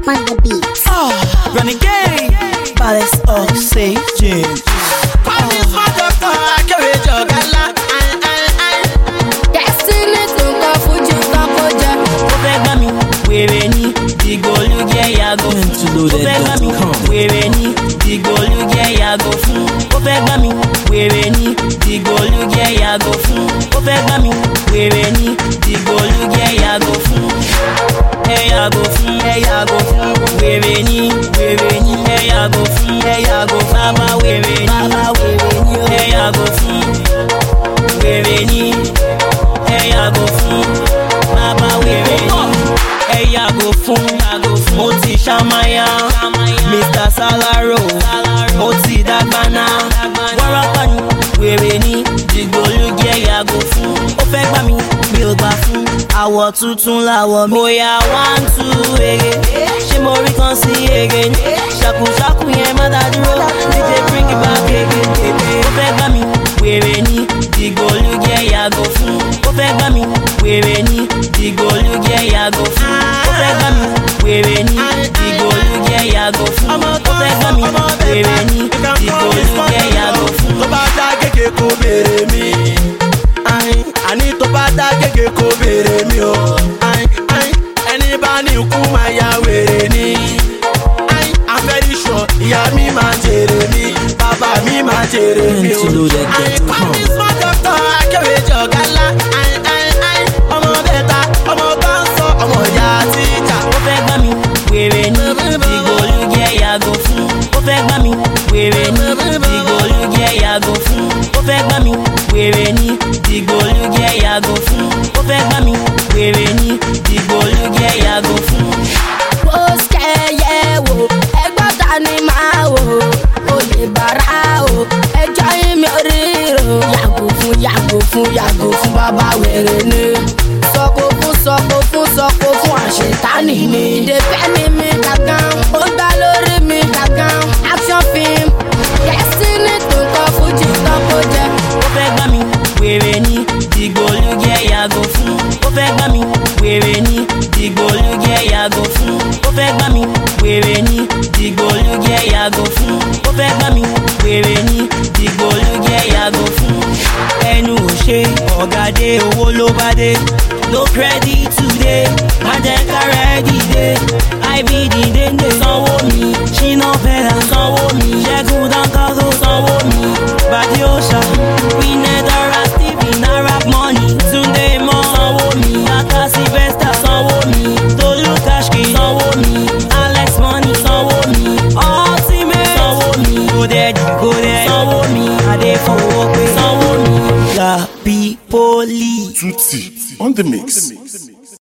on the beat. Renegade, baddest oxygen. Paris my doctor, akérèjọ ọ̀gálá. Destiny tó ń kọ fújì kọ́kọ́ jẹ. Ó fẹ́ gbá mi, wèrè ni, dìgbòlúgẹ́ yàgò fún. Ó fẹ́ gbá mi, wèrè ni, dìgbòlúgẹ́ yàgò fún. Ó fẹ́ gbá mi, wèrè ni, dìgbòlúgẹ́ yàgò fún. Ó fẹ́ gbá mi, wèrè ni, dìgbòlúgẹ́ yàgò fún. Ẹ yàgò fún, ẹ yàgò fún. Wèrè ni, wèrè ni, ẹ yàgò fún, ẹ yàgò fún. Bàbá wèrè ni, bàbá wèrè ni, ẹ yàgò fún. Wèrè ni, ẹ yàgò fún. Bàbá wèrè ni ẹ yàgò fún mo ti ṣàmáyà mr salaro ó ti dàgbàna wárápá ni wèrè ni dìgbòlúgẹ yàgò fún ó fẹ́ gbà mí mi ò gbà fún àwọ̀ tuntun làwọ̀ mi. bóyá one two ege ṣé mo rí kan sí ege ni ṣàkùṣàkù yẹn má dá dúró dj bring it back ege tètè ó fẹ́ gbà mí wèrè ni dìgbòlúgẹ yàgò fún ó fẹ́ gbà mí wèrè ni dìgbòlúgẹ yàgò fún ó fẹ́ gbà mí wèrè ni dìgbòlúgẹ yàgò fún ó fẹ́ gbà mí wèrè ni dìgbòlúgẹ yàgò fún. tó bá dá gègé kó béèrè mi. Ayin, àní tó bá dá gègé kó béèrè mi o. Ayin, ayin, ẹni bá ní ikú máa ya wèrè ni. Ayin, I'm very sure ìyá mi máa jèrè mi bàbá mi máa jèrè mi o. Ayin, Paris my doctor, akérèjọ ọ̀gálá. Ayin, ayin, ayin, ọmọ bẹ́ta ọmọ bá ń sọ ọmọ ìyá tíjà. ó fẹ́ gbá mi wèrè ni dìgbòlúgẹ yàgò fún ó fẹ́ gbá mi wèrè ni dìgbòlúgẹ yàgò fún ó fẹ́ gbá mi wèrè ni dìgbòlúgẹ yàgò fún ó fẹ́ gbá mi wèrè ni dìgbòlúgẹ yàgò fún. Pósìkẹ́yẹ wò, ẹgbọ́n ta ni máa wò? Olè bàrà o, ẹjọ́ yín mi ò ríro. Yàgò fún yàgò fún yàgò fún bàbá wèrè ni. Sọ̀kò fún sọ̀kò fún sọ̀kò fún àṣetánì ni. Ìdèpẹ́ ni mi gàgán, ó gbá lórí mi gàgán. Action film, Destiny tó ń kọ́ fújì kọ́kọ́ jẹ. ó fẹ́ gbá mi wèrè ni dìgbòlúgẹ yàgò fún ó fẹ́ gbá mi wèrè ni dìgbòlúgẹ yàgò fún ó fẹ́ gbá mi wèrè ni dìgbòlúgẹ yàgò fún ó fẹ́ gbá mi wèrè ni dìgbòlúgẹ yàgò fún. ẹnu ò ṣe ọ̀gádé owó ló bá dé no credit today májẹ̀ká rẹ́dí dé ibd dénde sanwó mi ṣínà bẹ́là sanwó mi ṣẹ́gun dáńkàtó sanwó mi bàdí òòṣà winedara stephen arab money túndé mọ́ sanwó mi yàtà sylvester sanwó mi tolú kashki sanwó mi alex money sanwó mi ultimate sanwó mi godedi godedi sanwó mi adéfowópé sanwó mi la pípólì. Tutti on the mix.